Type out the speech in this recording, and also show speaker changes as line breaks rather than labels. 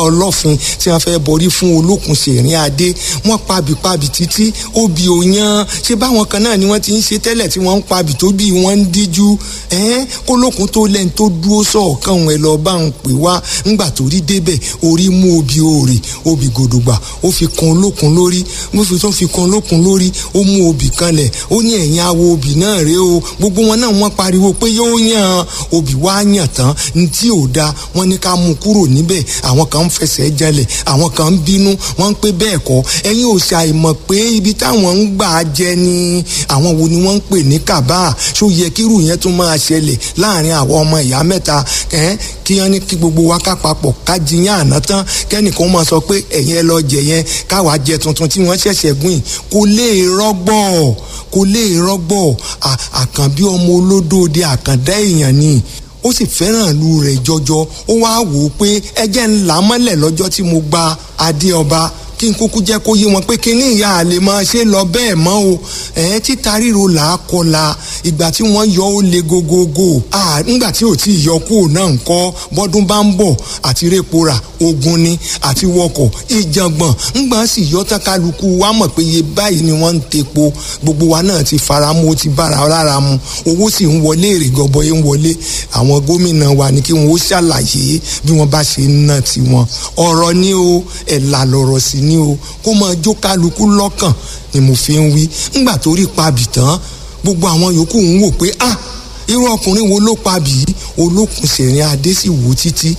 ọlọ́fin tí wọ́n fẹ́ borí fún olókùn ṣèrín adé wọ́n pabìpabì títí obì òyan ṣé báwọn kan náà ni wọ́n ti ń ṣe tẹ́lẹ̀ tí wọ́n ń pabì tó bí wọ́n ń díjú ẹ́n kólókùn tó lẹ́ni tó dúró sọ̀ọ̀kan òun ẹ̀ lọ́ọ́ bá ń pè wá ńgbà tó rí débẹ̀ orí mú obì òòrè obì gòdògbà ó fi kan olókùn lórí mo fi tó fi kan olókùn lórí ó mú obì kanlẹ̀ ó ní ẹ̀yìn awo obì náà rèé o gbogbo wọn náà wọ́n pariwo pé yóò yàn obì wá yàn tán ní tí ò da wọ́n ní ká mú kúrò níbẹ̀ àwọn kan ń fẹsẹ̀ jalè àwọn kan ń bínú wọ́n ń pé bẹ́ẹ̀ kọ́ ẹ̀yin ò ṣàìmọ̀ pé ibi táwọn ń gbà jẹ ni àwọn wo ni wọ́n ń pè ní kàbá ṣó yẹ kírù yẹn tún máa ṣẹlẹ̀ láàrin àwọn ọmọ ìyá mẹ́ta kí wọ́n ní kí gbogbo wa ká papọ̀ ká jiyàn àná tán kẹ́nìkan máa sọ pé ẹ̀yin ẹ lọ jẹ yẹn káwa jẹ tuntun tí wọ́n ṣẹ̀ṣẹ̀ gbìn kò lè rọ́gbọ̀ kò lè rọ́gbọ̀ àkànbí ọmọ olódóde àkàndá èèyàn ni ó sì fẹ́ràn ìlú rẹ̀ jọjọ ó wá wò ó pé ẹjẹ́ ńlá mọ́lẹ̀ lọ́jọ́ tí mo gba adé ọba kí n kúkú jẹ́ kó yé wọn pé kí ní ìyá àlè máa ṣe lọ bẹ́ẹ̀ mọ́ o ẹ̀ títa ríro là á kọla ìgbà tí wọ́n yọ ó le gogogo ńgbà tí ò tí ì yọ kúrò náà ń kọ́ bọ́dún bá ń bọ̀ àti répora ogun ni àti wọkọ̀ ìjàngbọ̀n ńgbà sì yọ tán kálukú wa mọ̀ pé iye báyìí ni wọ́n ń tepo gbogbo wa náà ti fara mu ó ti bára lára mu owó sì ń wọlé èrè gọbọi ń wọlé àwọn gómìnà wa ní kí wọn ó ṣàlàyé bí wọ́n bá ṣe ń ná tiwọn ọ̀rọ̀ ni o ẹ̀là lọ̀rọ̀ sí ni o kó máa jó kálukú lọ́kàn ni mo fi ń wí ńgbà tó rí pabì tán gbogbo àwọn yòókù ń wò pé ah irú ọkùnrin wo ló pabì yìí olókùn sẹ̀rin adé sì wò títí